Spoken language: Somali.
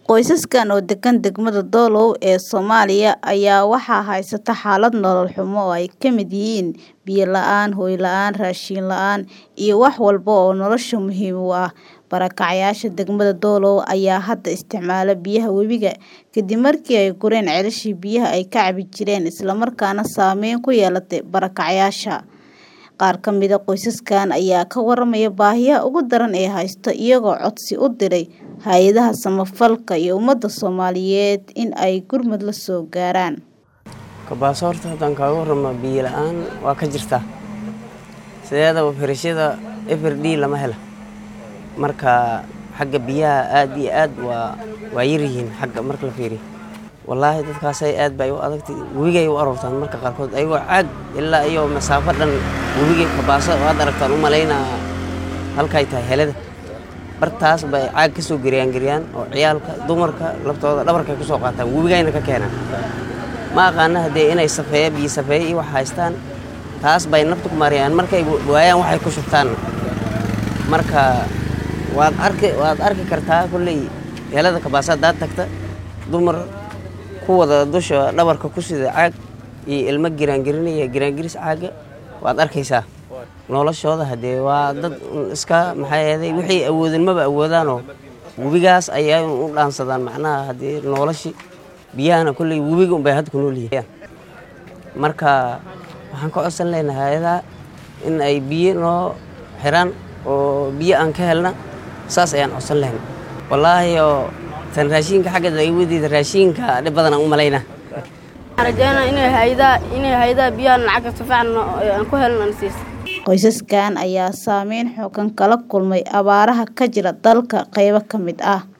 Qoysaskan oo degan degmada Doolow ee Soomaaliya ayaa waxaa haysata xaalad nolol xumo oo ay ka mid yihiin biyo la'aan, hoy la'aan, raashin la'aan, iyo wax walba oo nolosha muhiim u ah. Barakacayaasha degmada Doolow ayaa hadda isticmaala biyaha webiga kadib markii ay gureen ceelashii biyaha ay ka cabi jireen isla markaana saameyn ku yeelatay barakacayaasha. Qaar ka mid ah qoysaskan ayaa ka warramaya baahiyaha ugu daran ee haysta iyagoo codsi u diray hay'adaha samafalka iyo ummadda Soomaaliyeed in ay gurmad la soo gaaraan. Kabaaso horta haddaan kaaga warramo biyo la'aan waa ka jirtaa. Sideedaba firashada FRD lama helo. Marka xagga biyaha aad iyo aad waa waa yar yihiin xagga marka la fiiriyo. Wallaahi dadkaasay aad bay u adagtay webigay u aroortaan marka qaarkood ayagoo caag ilaa iyo masaafo dhan webiga kabaaso waad aragtaan u malaynaa halkay tahay helada. Bartaas bay caag ka soo geriyaan geriyaan oo ciyaalka dumarka laftooda dhabarkay ku soo qaataan webigayna ka keenaan. Ma aqaana haddee inay safeeya biyo safeeya iyo wax haystaan taas bay nafta ku mariyaan markay waayaan waxay ku shubtaan. Marka waad arki waad arki kartaa kulley helada kabaaso haddaad tagta dumar ku wada dusha dhabarka ku sida caag iyo ilmo giraangirinaya giraangiris caaga waad arkaysaa. Noloshooda haddee waa dad iska maxaa yeelay wixii awoodin maba awoodaanoo webigaas ayay u dhaansadaan macnaha haddii noloshi biyahana kulley webiga unbay hadda ku nool yihiin. Marka waxaan ka codsan lahaynaa hay'adaha in ay biyo noo xiraan oo biyo aan ka helna saas ayaan codsan lahayn. Wallaahi oo tan raashinka xagga laga wadiida raashinka dhib badan aan u malaynaa. Waxaan rajeynayaa inay hay'adaha inay hay'adaha biyaha lacag si fiican aan ku helno aan siiso. Qoysaskan ayaa saameyn xooggan kala kulmay abaaraha ka jira dalka qaybo ka mid ah.